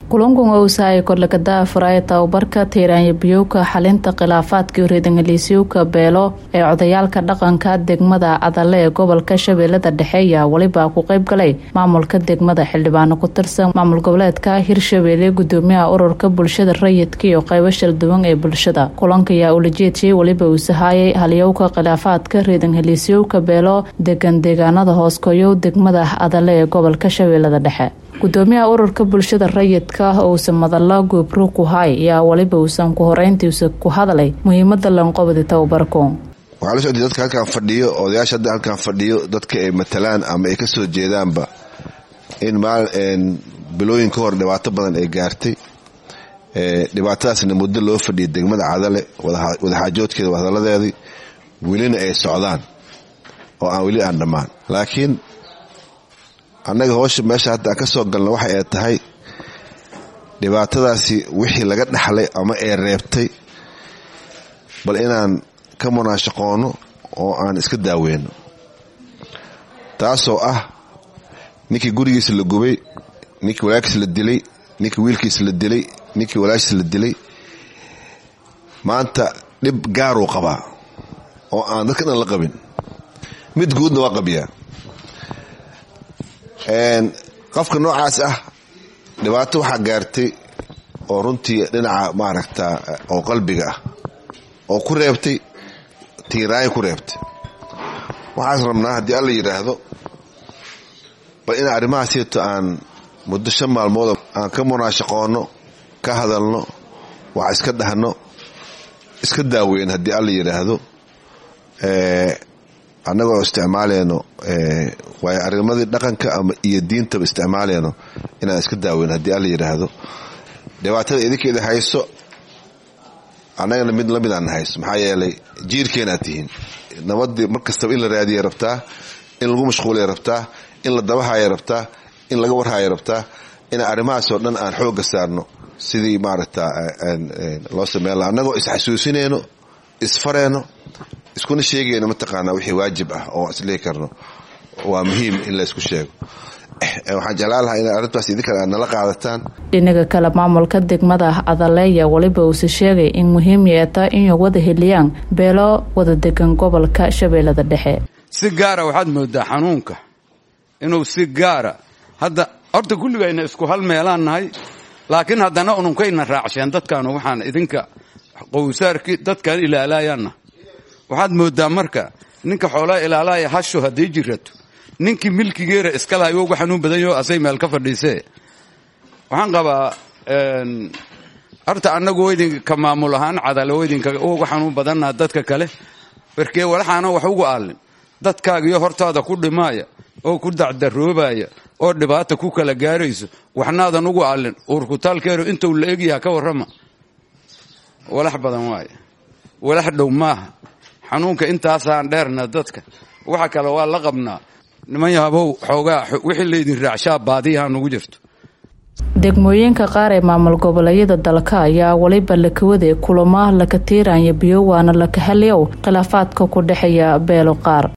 kulankan owsahay korlakada furaya tababarka tiiraanya biyowka xalinta khilaafaadkii reedangaliisyowka beelo ee codayaalka dhaqanka degmada cadale ee gobolka shabeellada dhexe ayaa weliba ku qeyb galay maamulka degmada xildhibaano ku tirsan maamul goboleedka hirshabeelle gudoomiyaha ururka bulshada rayidka iyo qeybo shalduwan ee bulshada kulanka ayaa ulajeedshiyay weliba uu sahaayay halyowka khilaafaadka reedangaliisyowka beelo degan deegaanada hooskoyow degmada cadale ee gobolka shabeellada dhexe gudoomiyaha ururka bulshada rayidka uusan madalla goobro ku hay ayaa weliba uusan ku horeyntiisa ku hadlay muhiimada lanqobadi tababarku waxaa la socday dadka halkaan fadhiyo odayaasha hadda halkaan fadhiyo dadka ay matalaan ama ay kasoo jeedaanba in maal bilooyin ka hor dhibaato badan ay gaartay dhibaatadaasna muddo loo fadhiyay degmada cadale wadaxaajoodkeeda wadhadaladeedii welina ay socdaan oo aan weli aan dhammaan laakiin annaga howsha meesha hadda aan ka soo galna waxa ay tahay dhibaatadaasi wixii laga dhaxlay ama ay reebtay bal inaan ka munaashaqoono oo aan iska daaweyno taasoo ah ninkii gurigiisa la gubay ninkii walaalkiisa la dilay ninkii wiilkiisa la dilay ninkii walaashiisa la dilay maanta dhib gaaruu qabaa oo aan dadka dhan la qabin mid guudna waa qabiyaa qofka noocaas ah dhibaato waxaa gaartay oo runtii dhinaca maaragta oo qalbiga ah oo ku reebtay tiiraayo ku reebtay waxaas rabnaa haddii alla yidhaahdo bal in arrimahaasito aan muddo shan maalmood aan ka munaashaqoonno ka hadalno wax iska dhahno iska daaweyn haddii alla yidhaahdo annagoo isticmaaleyno waayo arrimadii dhaqanka ama iyo diintaba isticmaaleyno inaan iska daaweyn haddii alla yidhaahdo dhibaatada idinkeeda hayso annagana mid lamid aan hayso maxaa yeelay jiirkeenaad tihiin nabadii mar kastaba in la raadiyay rabtaa in lagu mashquulay rabtaa in la dabahaya rabtaa in laga warhaya rabtaa in arrimahaasoo dhan aan xooga saarno sidii maaragta loo sameyn laha annagoo isxasuusinayno isfareyno iskuna sheegayno mataqaanaa wixii waajib ah oo islihi karno waa muhiim in la isku sheego waxaan jeclaan lahaa ina arrintaas idinkale aad nala qaadataan dhinaga kale maamulka degmada cadaleeya weliba uuse sheegay in muhiim yeeta inay wada heliyaan beelo wada degan gobolka shabeellada dhexe si gaara waxaad moodaa xanuunka inuu si gaara hadda horta kulligayna isku hal meelaan nahay laakiin haddana ununkayna raacsheen dadkaanu waxaan idinka qowsaarkii dadkan ilaalayaanna waxaad moodaa marka ninka xoolaa ilaalaya hasho hadday jirato ninkii milkigeera iska lahay uga xanuun badan yaho asay meel ka fadhiisee waxaan qabaa horta annagu idinka maamul ahaan cadale idinka uga xanuun badannaha dadka kale barkee walaxaana wax ugu aalin dadkaagiyo hortaada ku dhimaaya oo ku dacdaroobaya oo dhibaata ku kala gaarayso waxnaadan ugu aalin uurkutaalkeero intuu la egyaha ka warrama walax badan waaye walax dhow maaha xanuunka intaasaan dheerna dadka waxa kale waa la qabnaa niman yahabow xoogaa wixii laydin raacshaa baadiyaha nugu jirto degmooyinka qaar ee maamul goboleedyada dalka ayaa weliba lakawaday kulamo laka tiiranya biyo waana laka haliyow khilaafaadka ku dhexeeya beelo qaar